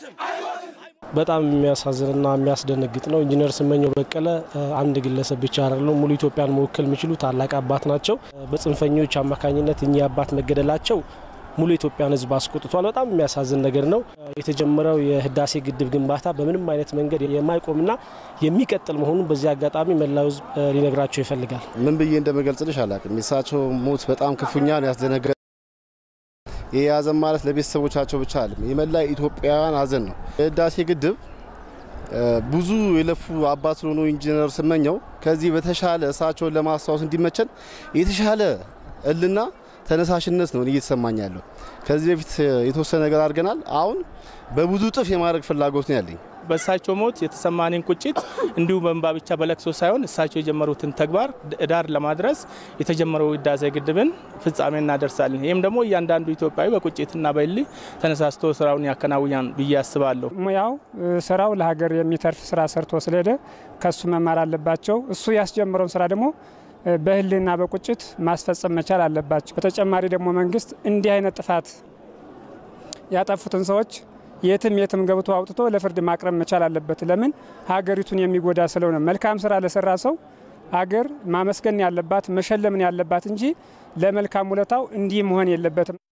በጣም የሚያሳዝንና የሚያስደነግጥ ነው። ኢንጂነር ስመኘው በቀለ አንድ ግለሰብ ብቻ አይደለም፣ ሙሉ ኢትዮጵያን መወከል የሚችሉ ታላቅ አባት ናቸው። በጽንፈኞች አማካኝነት እኚህ አባት መገደላቸው ሙሉ የኢትዮጵያን ሕዝብ አስቆጥቷል። በጣም የሚያሳዝን ነገር ነው። የተጀመረው የህዳሴ ግድብ ግንባታ በምንም አይነት መንገድ የማይቆምና የሚቀጥል መሆኑን በዚህ አጋጣሚ መላው ሕዝብ ሊነግራቸው ይፈልጋል። ምን ብዬ እንደመገልጽልሽ አላቅም። የእሳቸው ሞት በጣም ክፉኛ ነው ያስደነገ ይህ ሀዘን ማለት ለቤተሰቦቻቸው ብቻ አለም የመላ ኢትዮጵያውያን ሀዘን ነው። የህዳሴ ግድብ ብዙ የለፉ አባት ስለሆኑ ኢንጂነር ስመኘው ከዚህ በተሻለ እሳቸውን ለማስታወስ እንዲመቸን የተሻለ እልና ተነሳሽነት ነው እየተሰማኝ ያለው። ከዚህ በፊት የተወሰነ ነገር አድርገናል። አሁን በብዙ እጥፍ የማድረግ ፍላጎት ነው ያለኝ። በእሳቸው ሞት የተሰማንን ቁጭት እንዲሁ በእንባ ብቻ በለቅሶ ሳይሆን እሳቸው የጀመሩትን ተግባር ዳር ለማድረስ የተጀመረው ህዳሴ ግድብን ፍጻሜ እናደርሳለን። ይህም ደግሞ እያንዳንዱ ኢትዮጵያዊ በቁጭትና በእልህ ተነሳስቶ ስራውን ያከናውኛል ብዬ አስባለሁ። ሙያው ስራው ለሀገር የሚተርፍ ስራ ሰርቶ ስለሄደ ከሱ መማር አለባቸው። እሱ ያስጀምረውን ስራ ደግሞ በህልና በቁጭት ማስፈጸም መቻል አለባቸው። በተጨማሪ ደግሞ መንግስት እንዲህ አይነት ጥፋት ያጠፉትን ሰዎች የትም የትም ገብቶ አውጥቶ ለፍርድ ማቅረብ መቻል አለበት። ለምን ሀገሪቱን የሚጎዳ ስለሆነ መልካም ስራ ለሰራ ሰው ሀገር ማመስገን ያለባት መሸለምን ያለባት እንጂ ለመልካም ውለታው እንዲህ መሆን የለበትም።